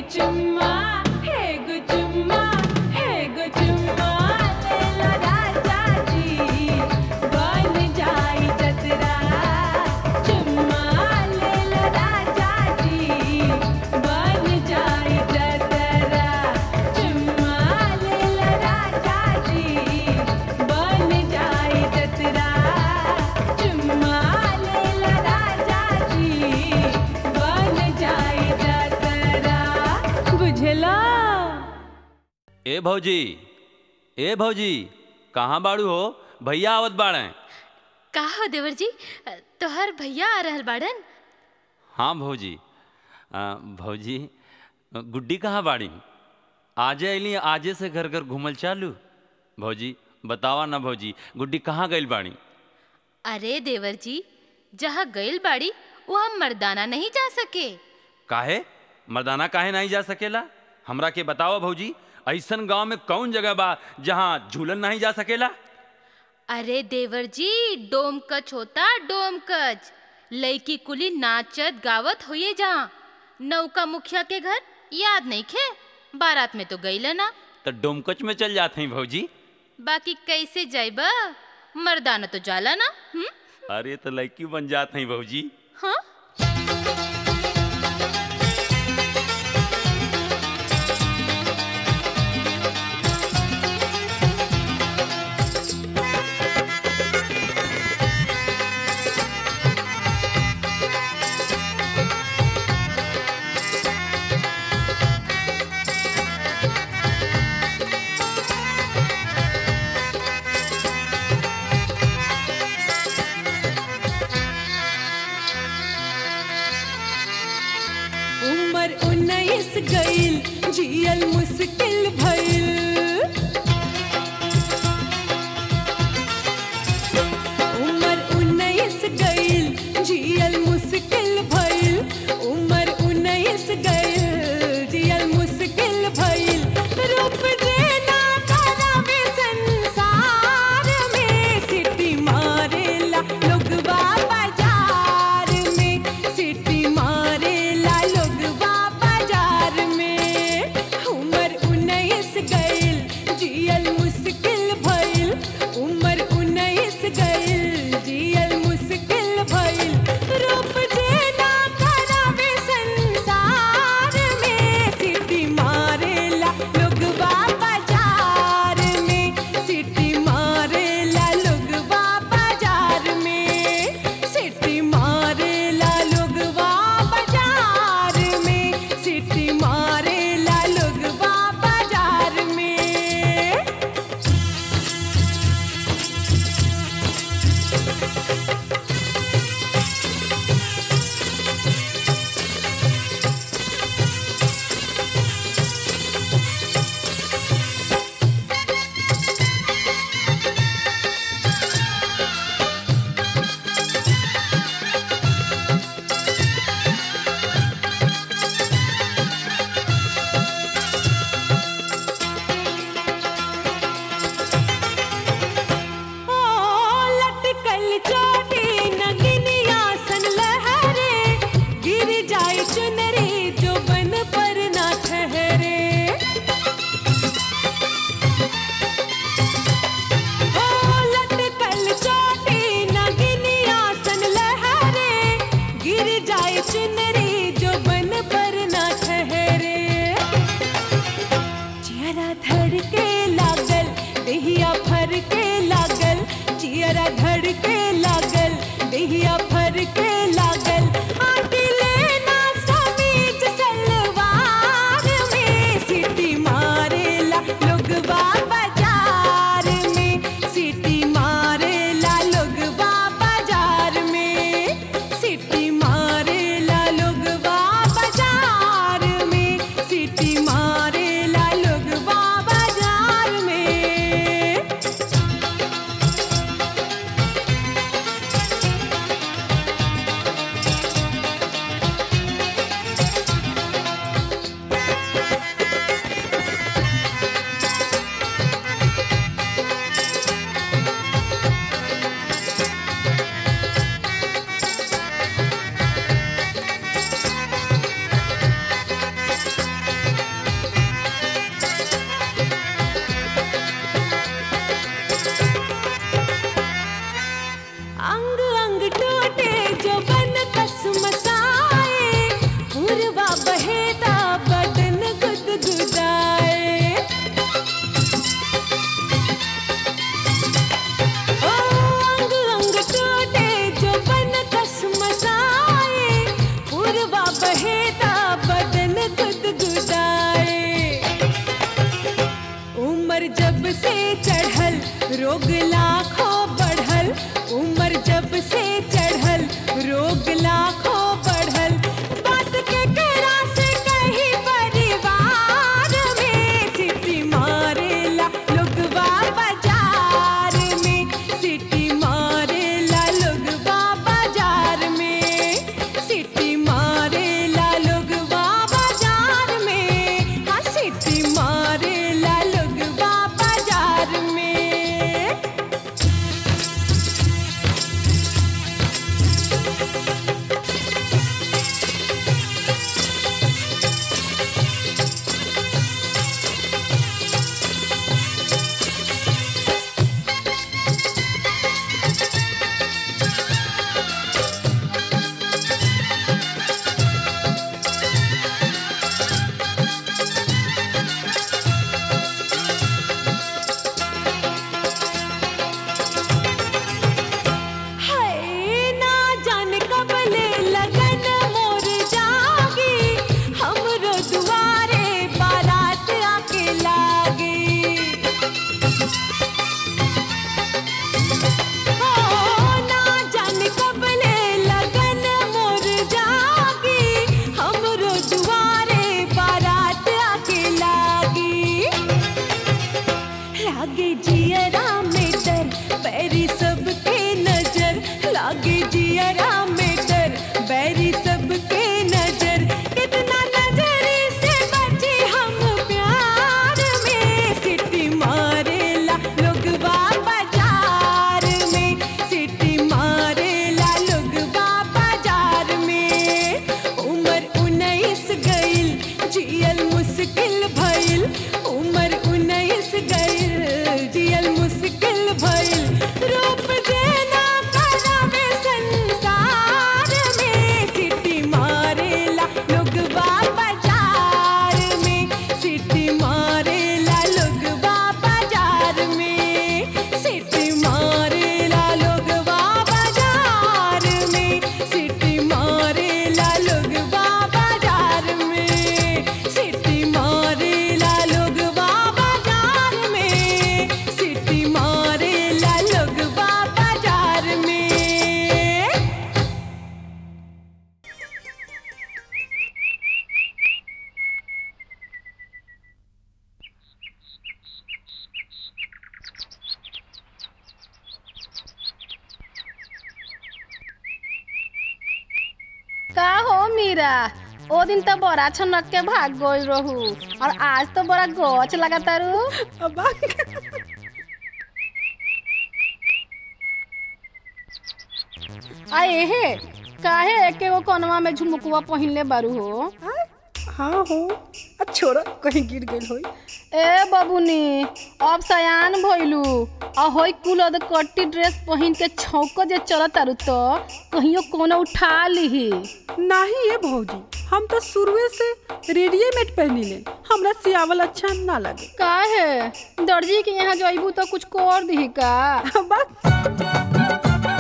चुम्मा हे गो चुम्मा हे गो चुम्मा लेला राजा जी बन जाई जतरा चुम्मा लेला राजा जी बन जाई जतरा चुम्मा लेला राजा जी बन जाई जतरा चुम्मा लेला राजा जी बन जाई जतरा बुझला ए भौजी ए भौजी कहाँ बाड़ू हो भैया आवत बाड़े का हो देवर जी तोहर भैया आ रहल बाड़न हाँ भौजी आ, भौजी गुड्डी कहाँ बाड़ी आजे अली आजे से घर घर घूमल चालू भौजी बतावा ना भौजी गुड्डी कहाँ गइल बाड़ी अरे देवर जी जहाँ गइल बाड़ी वहाँ मर्दाना नहीं जा सके काहे मर्दाना काहे नहीं जा सकेला हमरा के बताओ भौजी ऐसन गांव में कौन जगह बा जहाँ झूलन नहीं जा सकेला अरे देवर जी डोम कच होता डोम कच लड़की कुली नाचत गावत होइए जहाँ नौका मुखिया के घर याद नहीं खे बारात में तो गई ना तो डोमकच में चल जाते हैं भौजी बाकी कैसे जाइबा मर्दाना तो जाला ना हुँ? अरे तो लड़की बन जाते हैं भौजी हाँ उम्र उन्नीस गईल जियल मुश्किल भइल उम्र उन्नीस गईल जियल मुश्किल भइल उम्र उन्नीस गईल जियल मुश्किल भइल रूप देना करावे संसार में सिटी मारेला लोगवा बाजार में सिटी मारेला लोगवा बाजार में उम्र से चढ़ल रोग लाखों बढ़ल उम्र जब से चढ़ल रोग लाखों बढ़ल बात के करा से कहीं परिवार में सिटी मारेला लोगवा बाजार में सिटी मारेला लोगवा बाजार में सिटी मारेला लोगवा बाजार में हाँ सिटी मारेला लोगवा बाजार में हाय ना जाने कब ले लगन मोर जागी हमरो दुआरे बारात आके लागी हो ना जाने कब ले लगन मोर जागी हमरो दुआरे बारात आके लागी लागे जियरा में डर बैरी सबके नजर लागे जियरा में डर बैरी सबके नजर कितना नजरी से बचे हम प्यार में सिटी मारेला लोगवा बाजार में सिटी मारेला लोगवा बाजार में उम्र उन्नीस गइल जियल मुश्किल भइल उम्र उन्नीस गइल जियल मुश्किल भइल रूप देना करावे संसार में सिटी मारेला लोगवा बाजार में सिटी मारेला लोगवा बाजार में सिटी मारेला लोगवा बाजार में सिटी मारेला लोगवा बाजार में सिटी मारेला लोगवा बाजार में सिटी मारेला लोगवा बाजार में का हो मीरा ओ दिन तो बड़ा छनक के भाग गई रहू और आज तो बड़ा गच लगा तारू आए हे काहे एके गो कनवा में झुमकुआ पहिनले बारू हो हाँ हो अब छोड़ा कहीं गिर गई होई ए बबुनी अब सयान भइलू आ होई कुल अद कट्टी ड्रेस पहिन के छौक जे चलत तारू तो कहियो कोनो उठा लिही नहीं ये भौजी हम तो शुरुए से रेडीमेड पहनी ले हमरा सियावल अच्छा ना लगे काहे दर्जी के यहाँ जइबू तो कुछ कर दिही का बस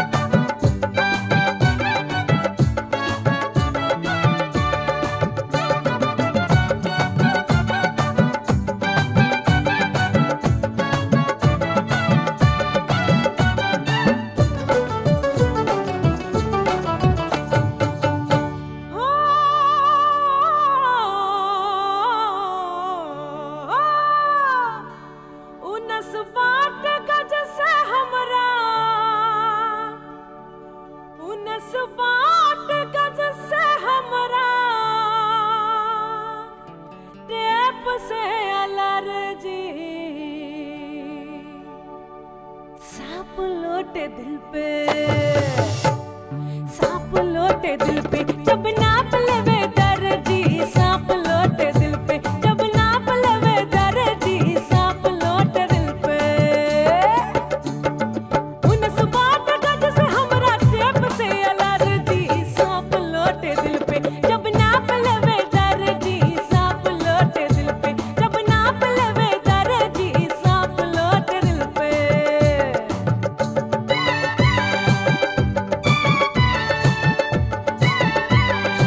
उनस बाट गज से हमरा उनस बाट गज से हमरा टेप से अलर्जी सांप लोटे दिल पे सांप लोटे दिल पे जब नाप लेवे दर्जी सांप लोटे दिल पे जब नाप लेवे दर्जी सांप लोटे दिल पे उनस बाट गज से हमरा टेप से अलर्जी सांप लोटे दिल पे जब नाप लेवे दर्जी सांप लोटे दिल पे जब नाप लेवे दर्जी सांप लोटे दिल पे ए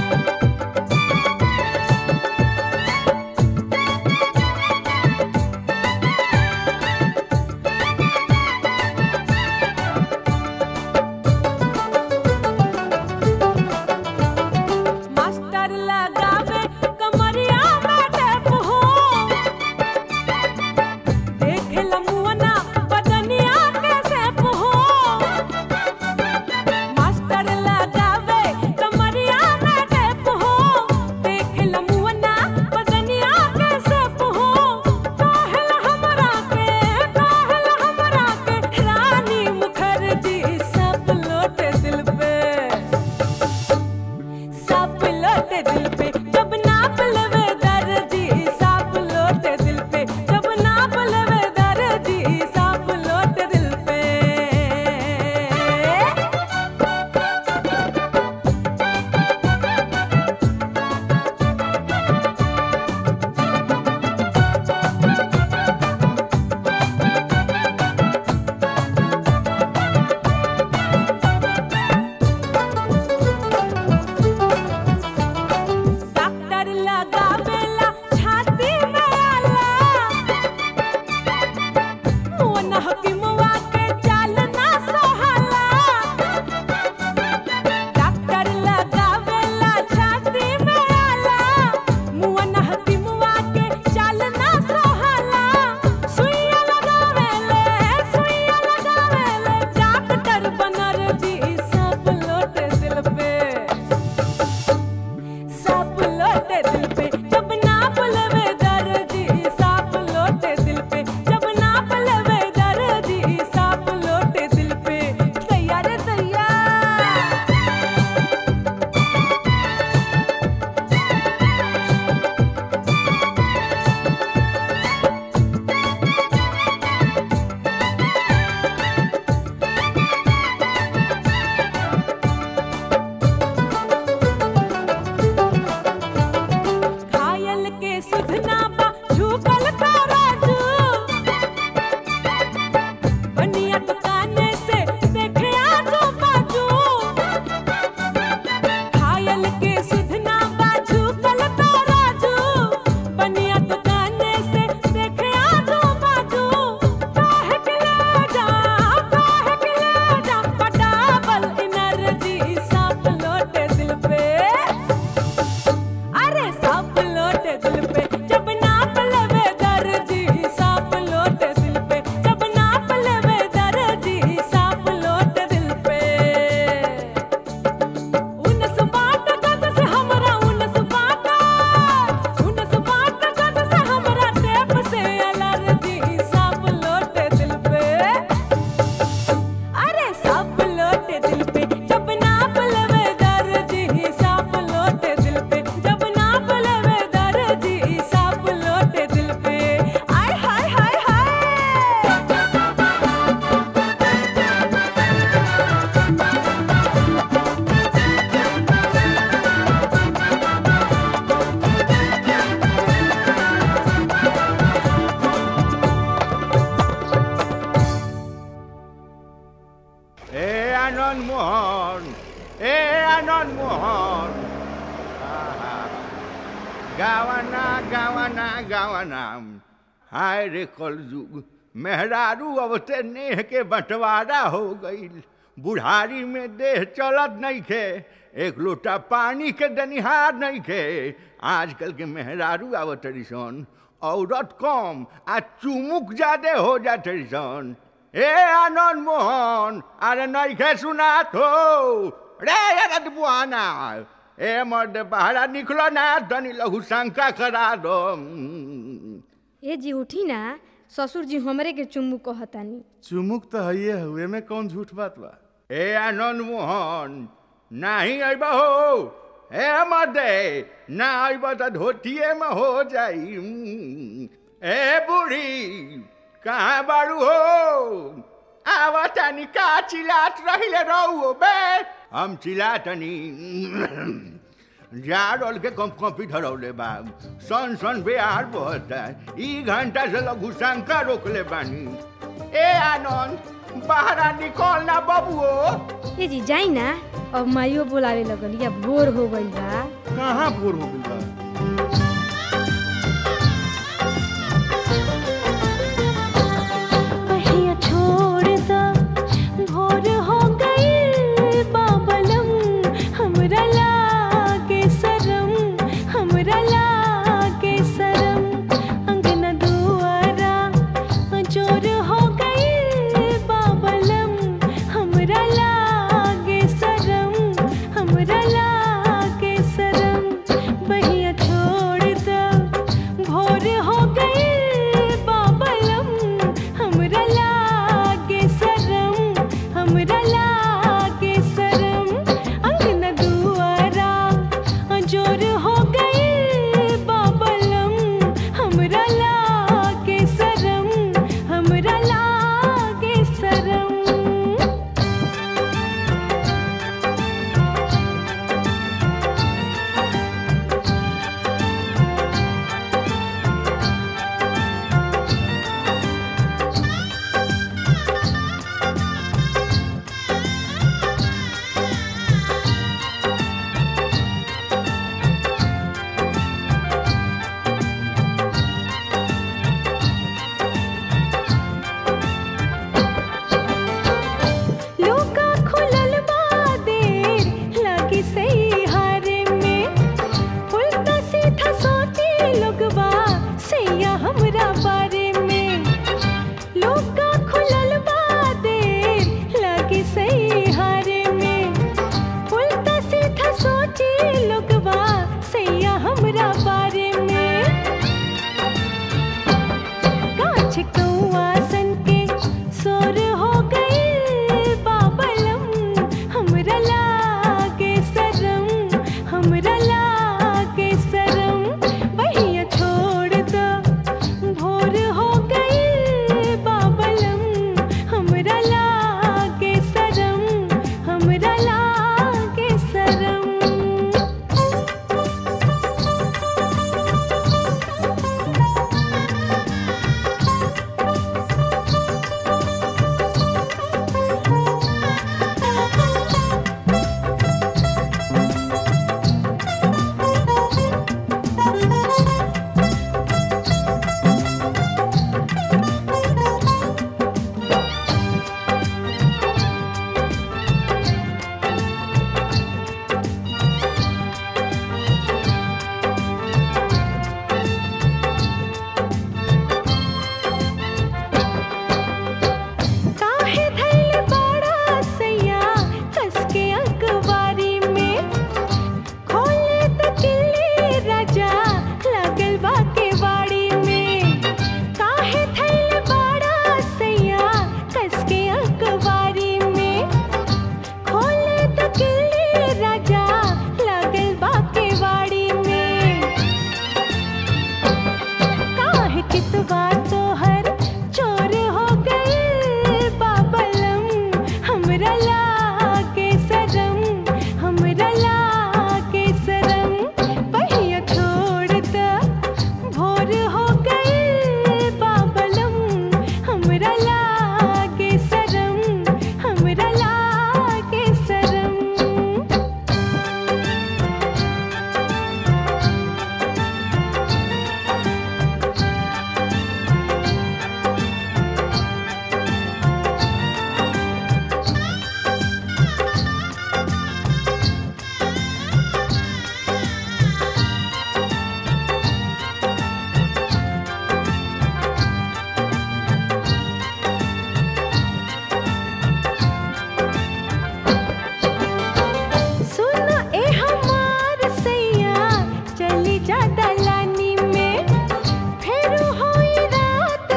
गावा नाम हाय रे कलयुग मेहरारू अवते नेह के बंटवारा हो गईल बुढ़ारी में देह चलत नहीं खे एक लोटा पानी के दनिहार नहीं खे आजकल के मेहरारू आवतरी सन औरत कम आ चुमुक ज्यादा हो जाते सन ए आनंद मोहन अरे नहीं खे सुनात हो रे अरे बुआना ए मर्द बाहरा निकलो ना तनी लघु शंका करा दो ए जी उठी ना ससुर जी हमरे के चुम्बू कहतानी चुमुक तो है हुए में कौन झूठ बात बा ए आनंद मोहन नहीं अब हो ए मर्दे ना अब तो धोतिए में हो जाई ए बूढ़ी कहाँ बारू हो आवतानी का चिल्लात रहिले रहू बे हम चिल्लातनी जाड़ल के कम कॉपी धरौले बा सन सन बेहार बहता ई घंटा से लघु शंका रोकले बानी ए आनंद बाहर निकल ना बबुओ ए जी जाई ना अब माइयो बोलावे लगल या भोर हो गइल बा कहाँ भोर हो गइल बा पहिया छोड़ दा भोर हो गई बाबलम हमरा लागे शरम हमरा लागे शरम अंगना दुआरा जोर हो गई बाबलम हमरा लागे शरम हमरा लागे शरम बहिया छोड़ दा भोर हो गई बाबलम हमरा लागे शरम हमरा लागे शरम अंगना दुआरा जोर हो गई बाबलम हमरा लागे शरम हमरा लागे शरम लोका खुलल बा देर लागी सही हारे में उल्टा सीधा सोची लोगवा सैया हमरा बारे में लोका खुलल बा देर लागी सही हारे में उल्टा सीधा सोची लोगवा सैया हमरा बारे में काछ कौआ सन के सोर हो गई बाबलम हमरा लागे शरम हमरा लागे शरम बहिया छोड़ द भोर हो गई बाबलम हमरा लागे शरम हमरा लागे शरम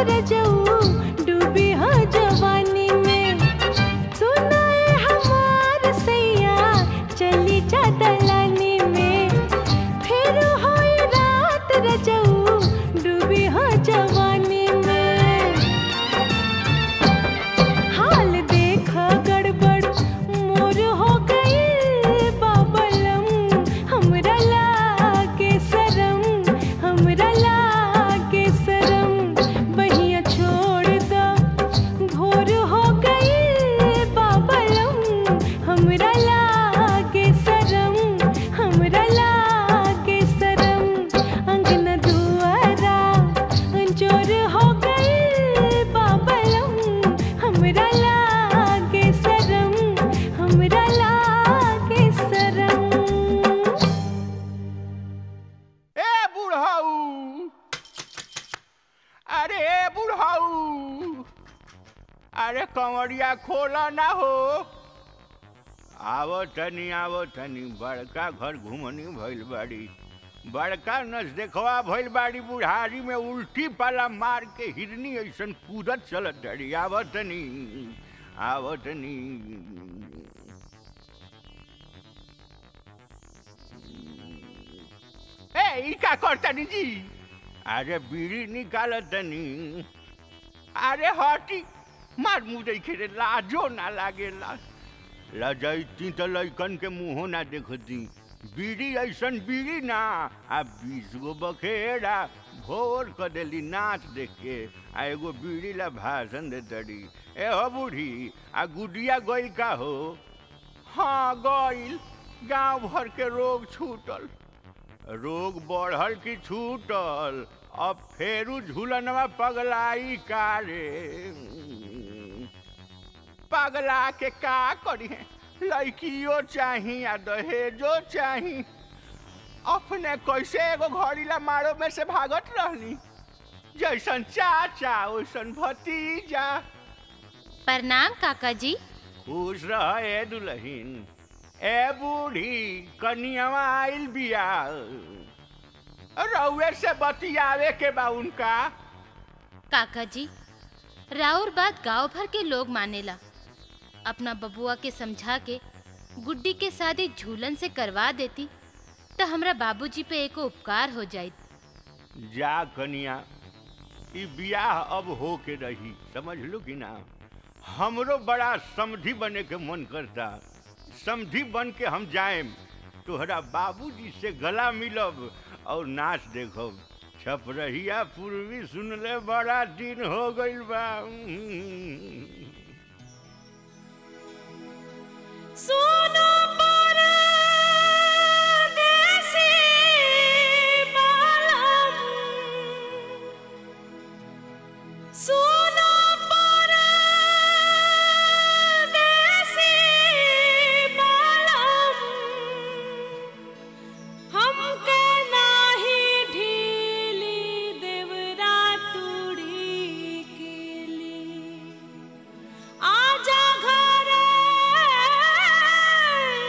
रजऊ डूबी हो जवानी में सुनाए हमार सैया चली जा दलानी में फिर होई रात रजऊ डूबी हो जवानी में हाल देखा गड़बड़ मोर हो गई बाबलम हमरा लागे शरम हमरा लागे शरम बहिया छोड़ दा भोर हो गई बाबलम हमरा लागे शरम हमरा लागे शरम अंगना दुआरा जोर हो गई बाबलम हमरा लागे शरम हमरा लागे शरम ए बुढ़ाऊ अरे ए बुढ़ाऊ अरे कंवरिया खोला ना हो आवो तनी आवो तनी बड़का घर घुमनी भइल बाड़ी बड़का नस देखवा भइल बाड़ी बुढ़ारी में उल्टी पाला मार के हिरनी ऐसन कूदत चलत डरी आवो तनी आवो तनी ए ई का करतनी जी अरे बीड़ी निकाल तनी अरे हटी मार मुँह देखे रे लाजो ना लागेला लजैती तो लैकन के मुँहो ना देखती बीड़ी ऐसन बीड़ी ना आ बीस गो बखेड़ा भोर क देली नाच देख के आ एगो बीड़ी ला भाषण दे तड़ी ए हो बूढ़ी आ गुडिया गइल का हो हाँ गइल गांव भर के रोग छूटल रोग बढ़ल की छूटल अब फेरू झूलनवा पगलाई का रे पगला के का करी लड़कियो चाही आ दहेजो चाही अपने कैसे एगो घड़ीला मारो में से भागत रहनी जैसन चाचा वैसन भतीजा प्रणाम काका जी खुश रह ए दुल्हीन ए बूढ़ी कनियावा आइल बिया रउए से बतियावे के बा उनका काका जी राउर बात गांव भर के लोग मानेला अपना बबुआ के समझा के गुड्डी के शादी झूलन से करवा देती तो हमरा बाबूजी पे एको उपकार हो जाइत जा कनिया ई बियाह अब हो के रही समझ लो कि ना हमरो बड़ा समधी बने के मन करता समधी बन के हम जाएम तोहरा बाबूजी से गला मिलब और नाच देखब छपरहिया पूर्वी सुनले बड़ा दिन हो गइल बा सुनो परदेसी बालम सुनो परदेसी बालम हमके नाही ढीली देवरा तुड़ी केली आजा घरे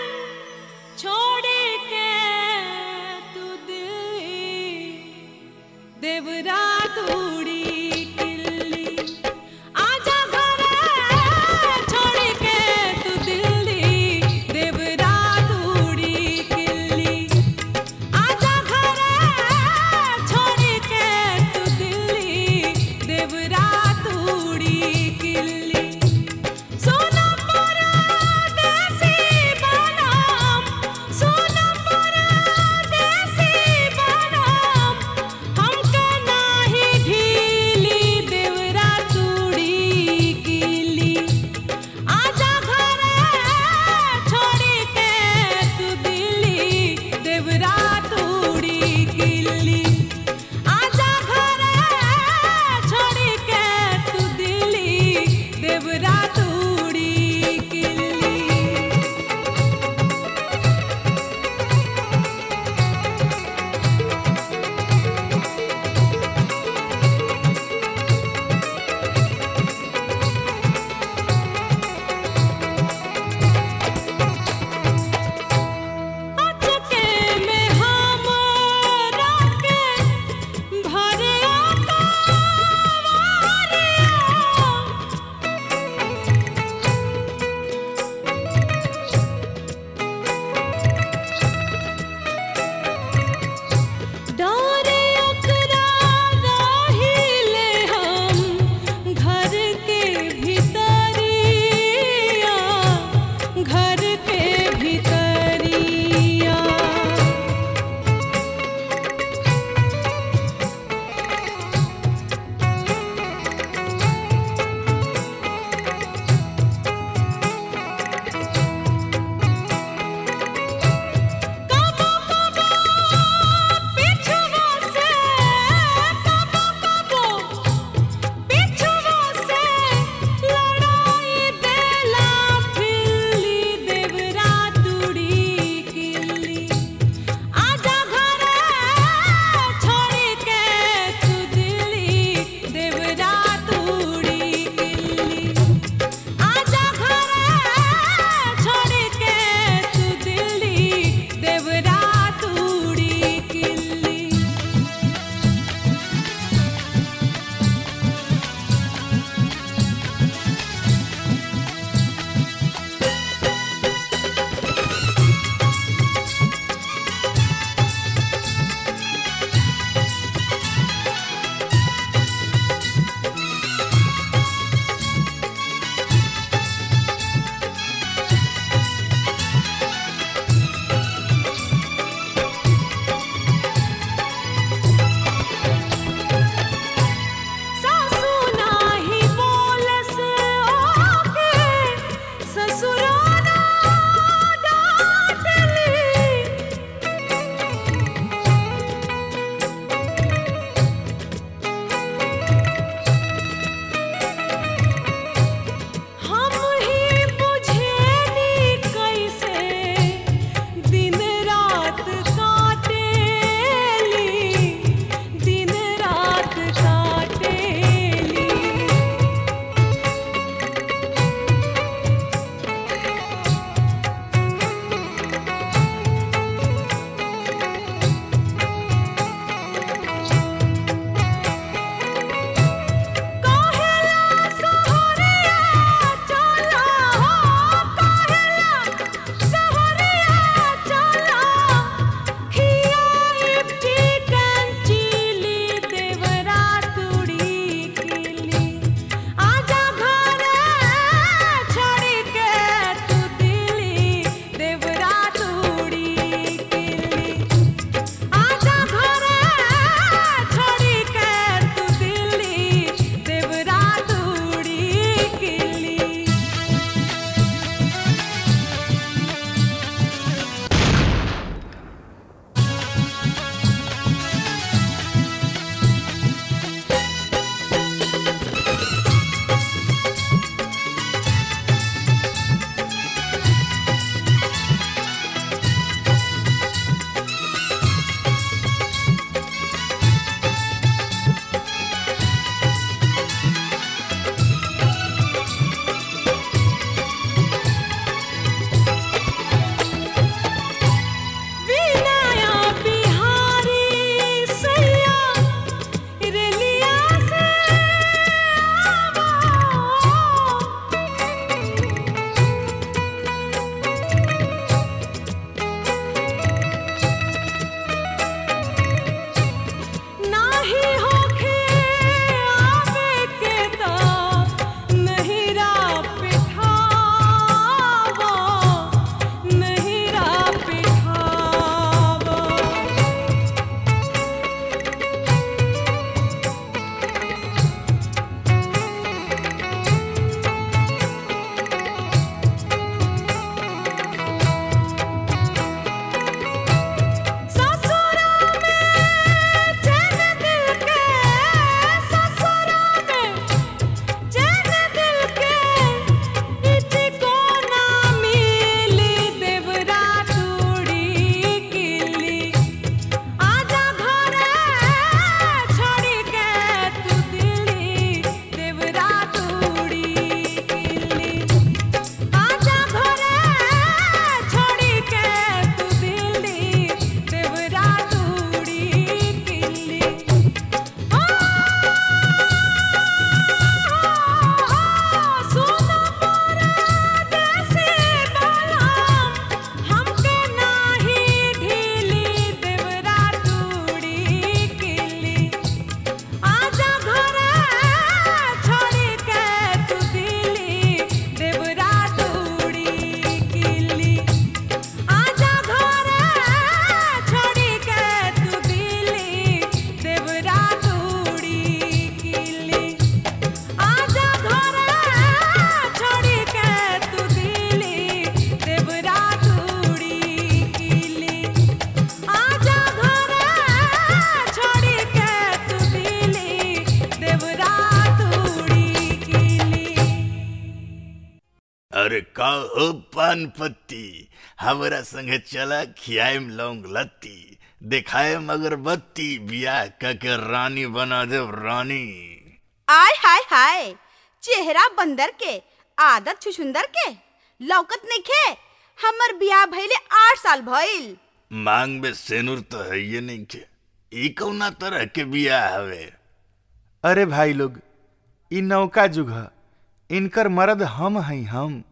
अरे का हो पान पत्ती हमरा संगे चला खियाएम लौंग लत्ती दिखाएम अगरबत्ती बियाह क के रानी बना देव रानी आय हाय हाय चेहरा बंदर के आदत छुछुंदर के लौकत नइखे हमर बियाह भइले आठ साल भइल मांग में सेनुर तो है ये नहीं के ई कौना तरह के बियाह हवे अरे भाई लोग इ नौका जुग ह इनकर मर्द हम हई हम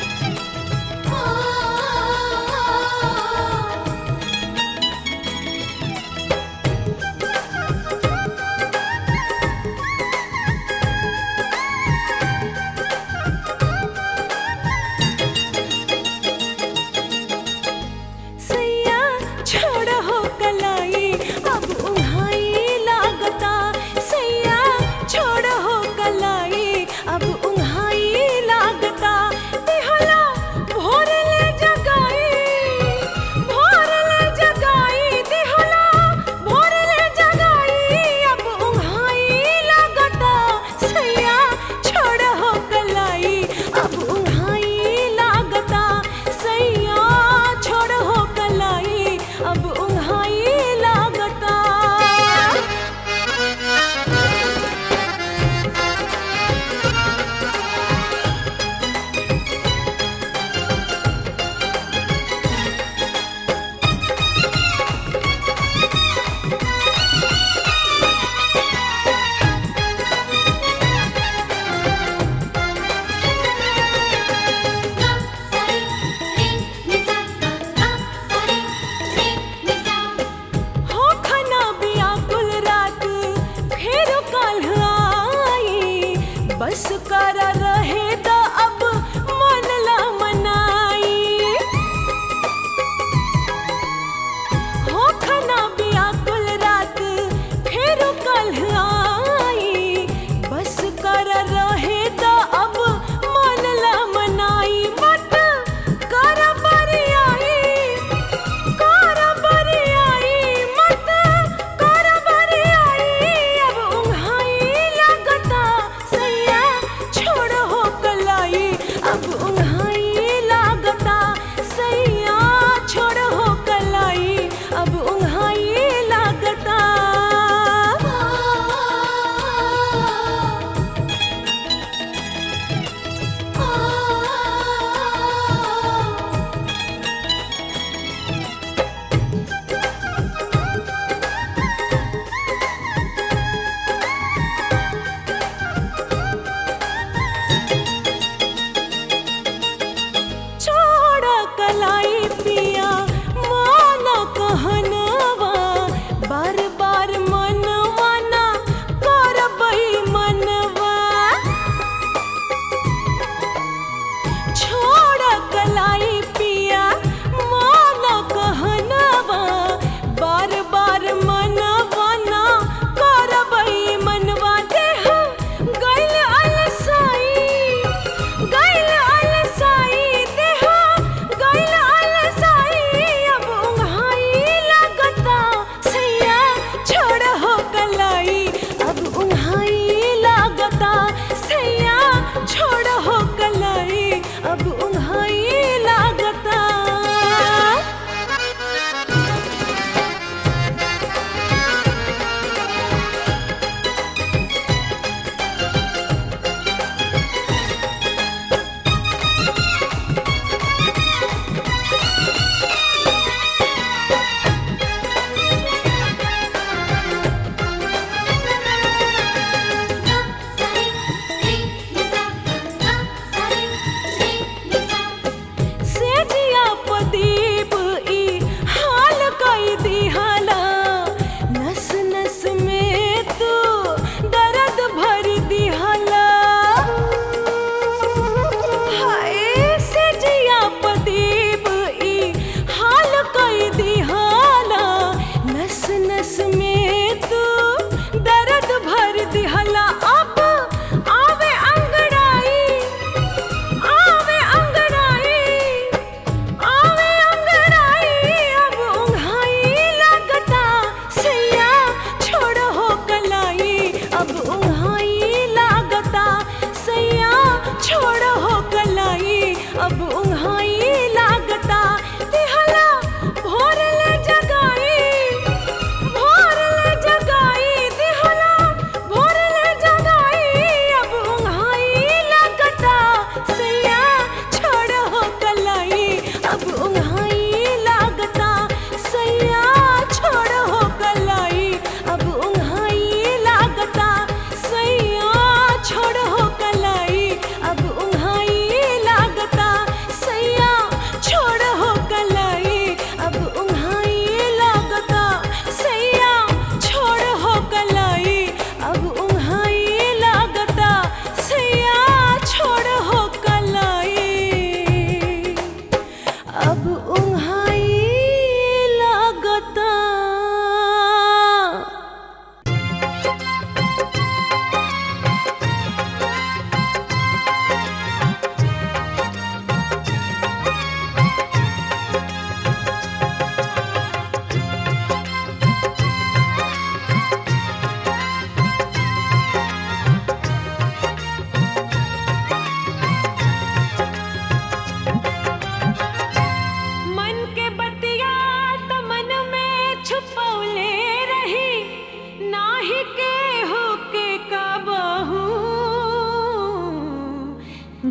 Oh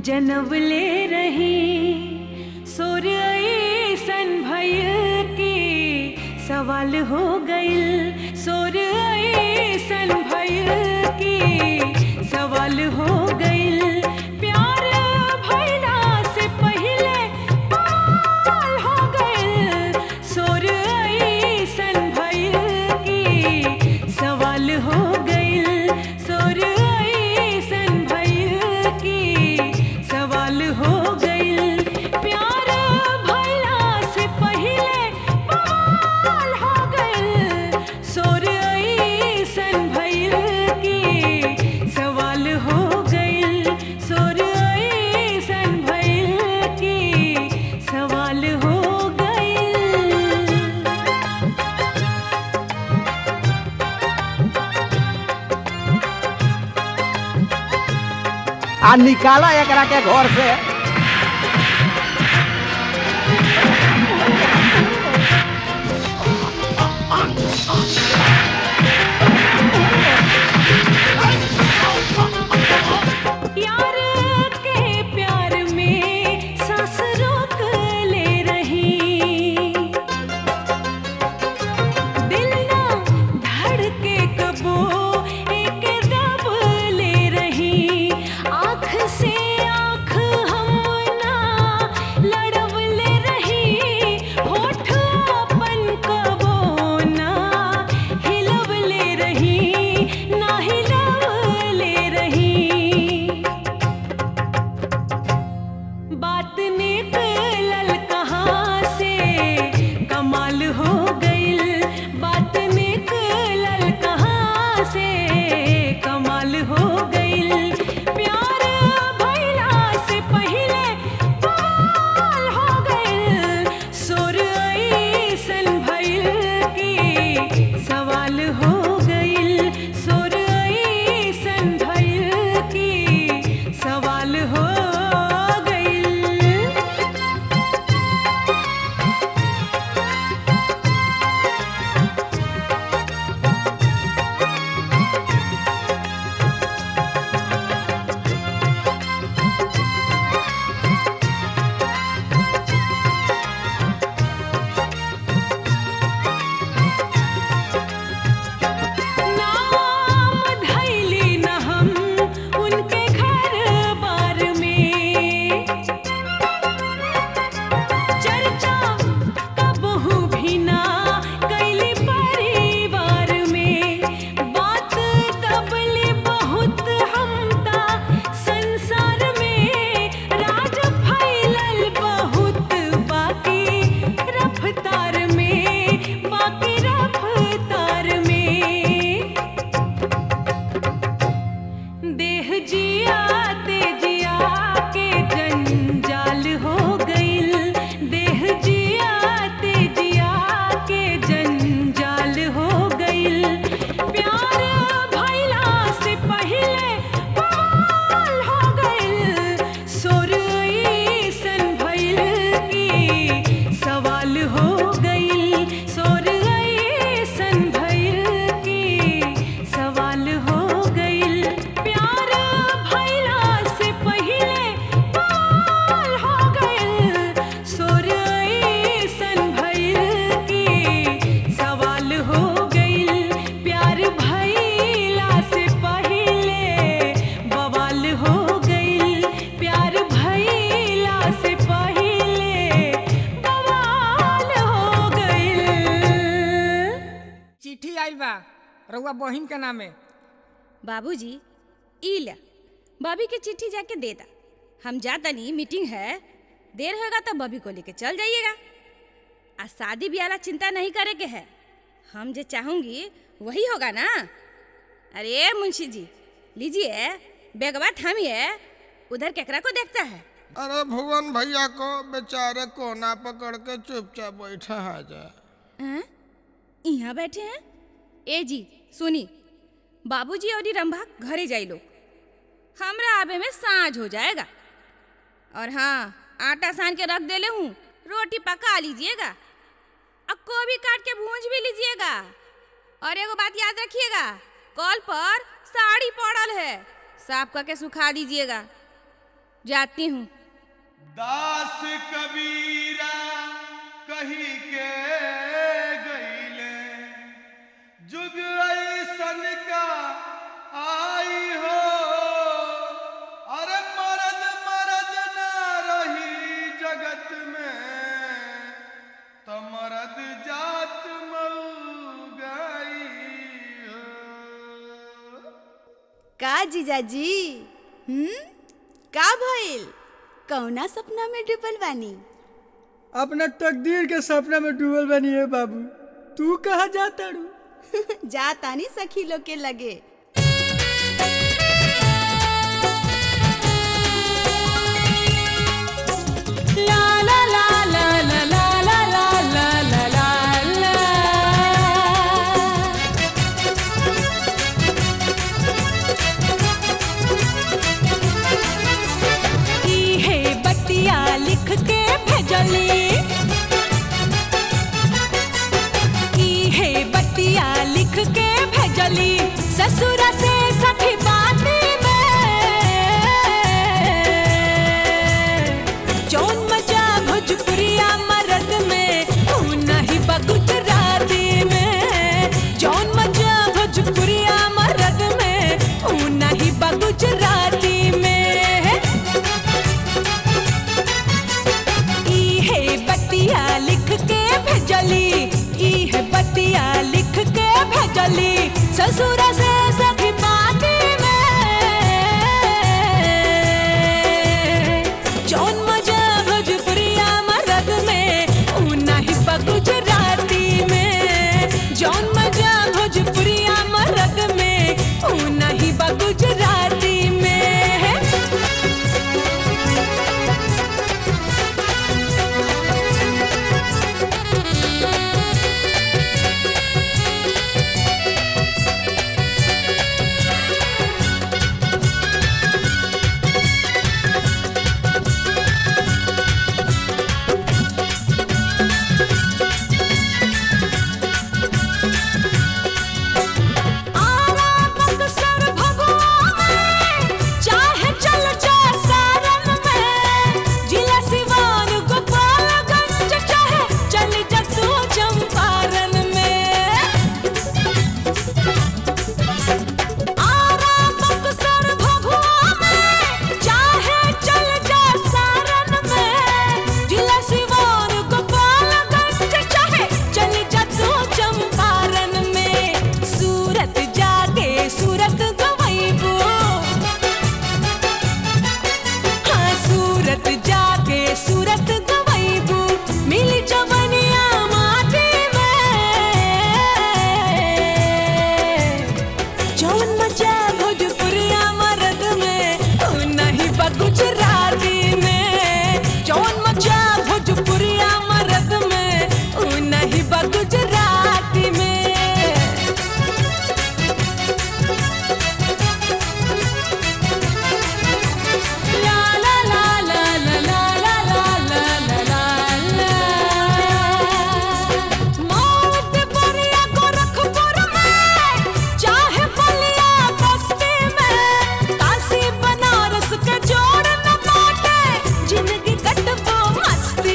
जनवले रही सोर ऐसन भइल की सवाल हो गइल सोर ऐसन भइल की सवाल हो गइल प्यार भइला से पहिले पाल हो गइल सोर ऐसन भइल की सवाल हो गइल सोर ऐसन भइल की सवाल हो गइल प्यार भइला से पहिले पाल हो गइल सोर ऐसन भइल की सवाल हो गइल सोर ऐसन भइल की सवाल हो गइल आ निकाला एकरा के घर से यार के प्यार में सांस रोक ले रही दिल ना धड़के कबो एक दब ले रही आँख से आँख हम ना लड़ब ले रही होठ अपन कबो ना हिलब ले रही ना हिलब ले रही बात निकलल कहाँ से कमाल हो गइल बात निकलल कहाँ से कमाल हो गइल प्यार भइला से पहिले पाल हो गइल सोर ऐसन भइल की सवाल हो गइल सोर ऐसन भइल की सवाल हो गइल नाम धैली न हम उनके घर बार में चर्चा कबहू भी ना कैली परिवार में बात दबली बहुत हमता संसार में राज फैलल बहुत बाकी रफ्तार में बाकी रफ्तार में देह जिया जिया के जंजाल हो गइल देह जिया जिया के जंजाल हो गइल प्यार भइला से पहिले पाल हो गइल सोर ऐसन भइल की सवाल हो गइल सोर ऐसन भइल की सवाल हो गइल प्यार भइला से पहिले पाल हो गइल सोर ऐसन भइल की सवाल हो गइल प्यार भइला से पहिले बवाल हो गइल प्यार भइला से पहिले बवाल हो गइल चिट्ठी आइल बा रउआ बहिन के नामे बाबूजी ई ला बॉबी के चिट्ठी जाके दे दा हम जातनी मीटिंग है देर होगा तो बॉबी को लेके चल जाइएगा आ शादी ब्याह ला चिंता नहीं करे के है हम जो चाहूंगी वही होगा ना अरे मुंशी जी लीजिए बेगवा थामिए उधर केकरा को देखता है अरे भुवन भैया को बेचारे कोना पकड़ के चुपचाप बैठा है जा हैं? यहाँ बैठे हैं ए जी सुनी बाबूजी और रंभा घरे जाई लोग हमरा आबे में साँझ हो जाएगा और हाँ आटा सान के रख देले हूँ रोटी पका लीजिएगा और गोभी काट के भूंज भी लीजिएगा और एगो बात याद रखिएगा कॉल पर साड़ी पड़ल है साफ करके सुखा दीजिएगा जाती हूँ दास कबीरा कही के गईले जुग ऐसन का आई हो अरे मरद मरद न रही जगत में तो मरद जात मऊ गई का जीजाजी हम्म का भइल कौना सपना में डूबल बानी अपना तकदीर के सपना में डूबल बनी है बाबू तू कहा जाता रू जा तानी सखी लोग के लगे ला ला ला ला ला ला ला ला ला ला ला ला ई है बतिया लिख के भेजली ई है बतिया लिख के भेजली ससुर से सखी बाती में जौन मजा भोजपुरिया मरद में ऊ नहीं बा गुजराती में जौन मजा भोजपुरिया मरद में ऊ नहीं बा गुजराती में ई है बतिया लिख के भेजली ई है बतिया लिख के भेजली ससुर से सखी बाती में जौन मजा भोजपुरिया मरद में ऊ नहीं बा गुजराती में जौन मजा भोजपुरिया मरद में ऊ नहीं बा गुजराती में मस्ती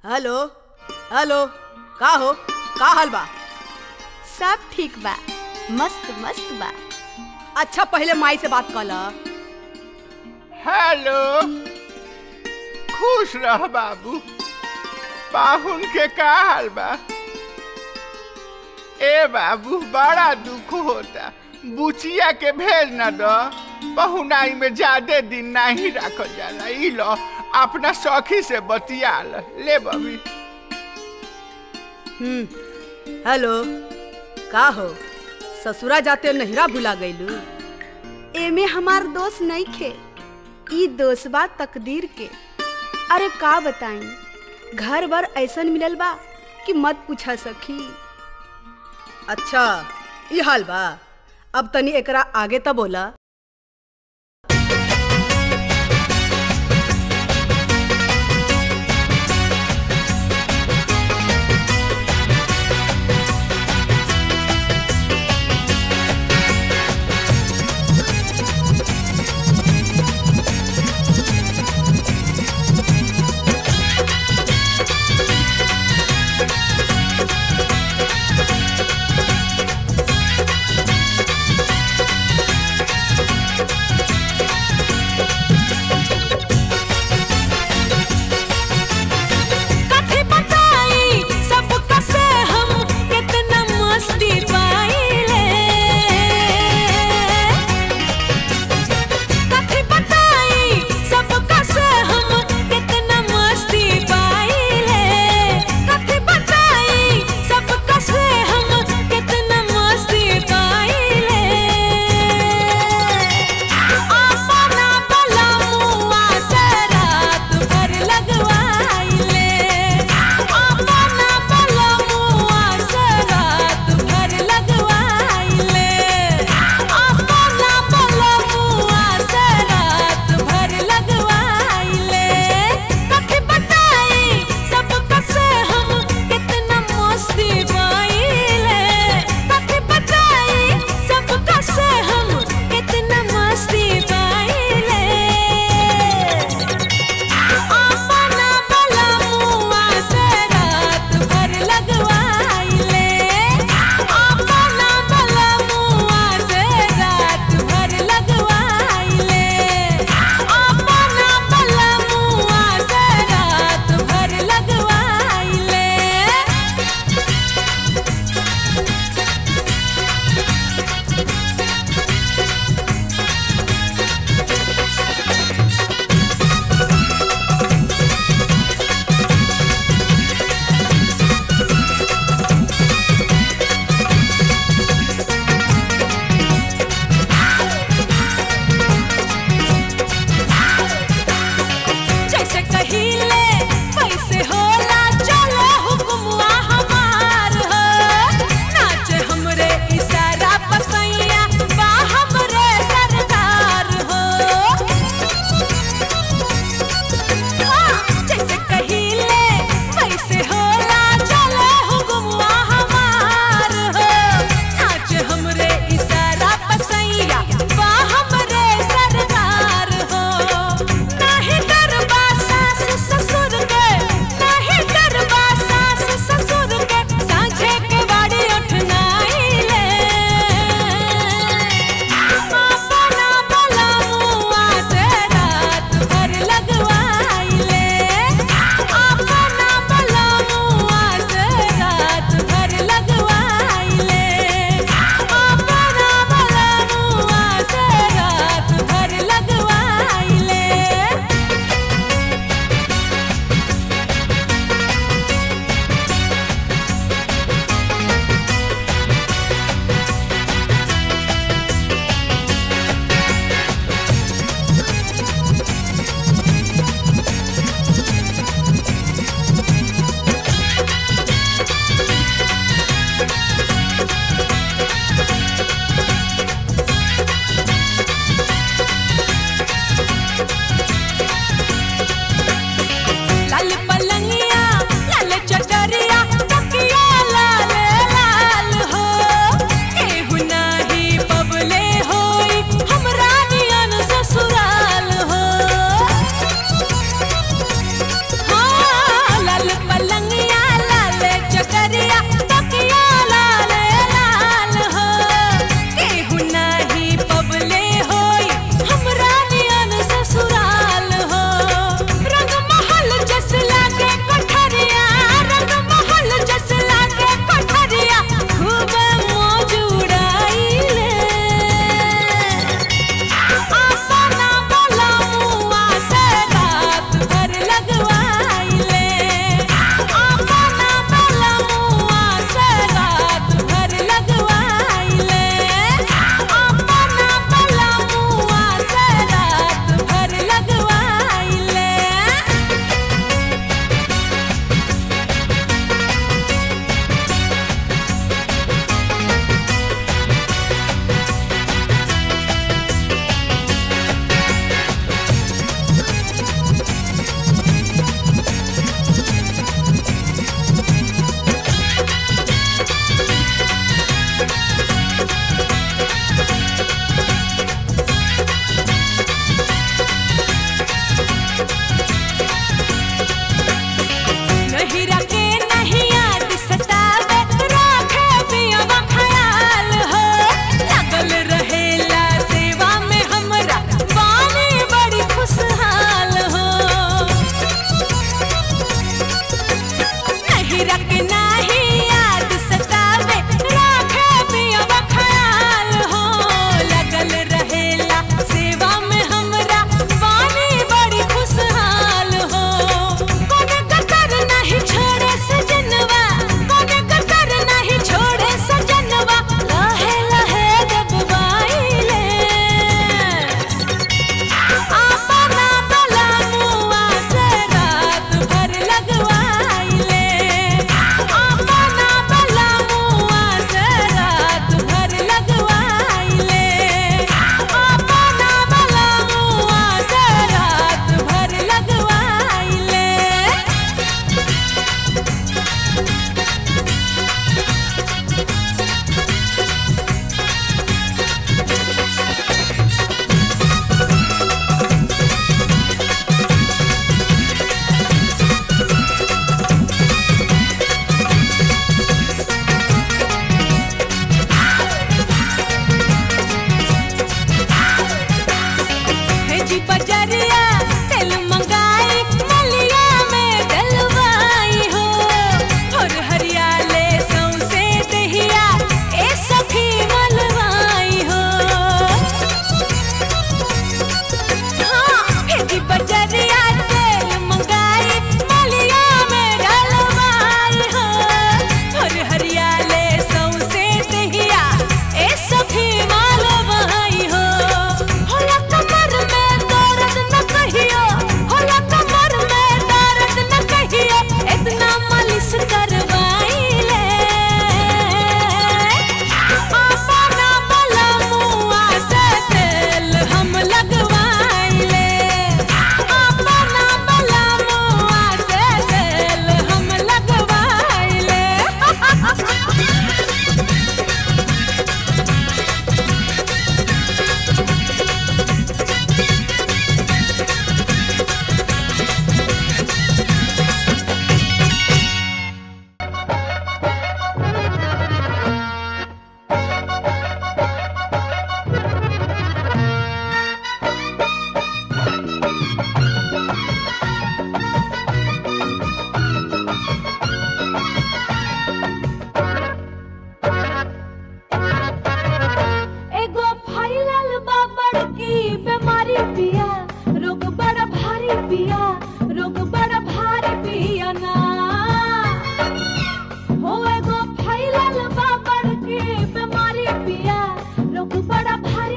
हेलो हेलो का हो का हाल बा सब ठीक बा मस्त मस्त बा अच्छा पहले माई से बात कर ला हेलो खुश रह बाबू पाहुन के का हाल बा ए बाबू बड़ा दुख होता बुचिया के भेज न दो पहुनाई में ज्यादा दिन नहीं रखल जाला ई लो अपना सखी से बतिया ल ले बबी हम्म हेलो का हो ससुरा जाते नहिरा भुला गईलू एमे हमार दोस्त नहीं खे ई दोस्त बा तकदीर के अरे का बताई घर भर ऐसन मिलल बा कि मत पूछा सखी अच्छा ई हाल बा अब तनी एकरा आगे त बोला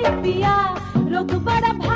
पिया रोग बड़ा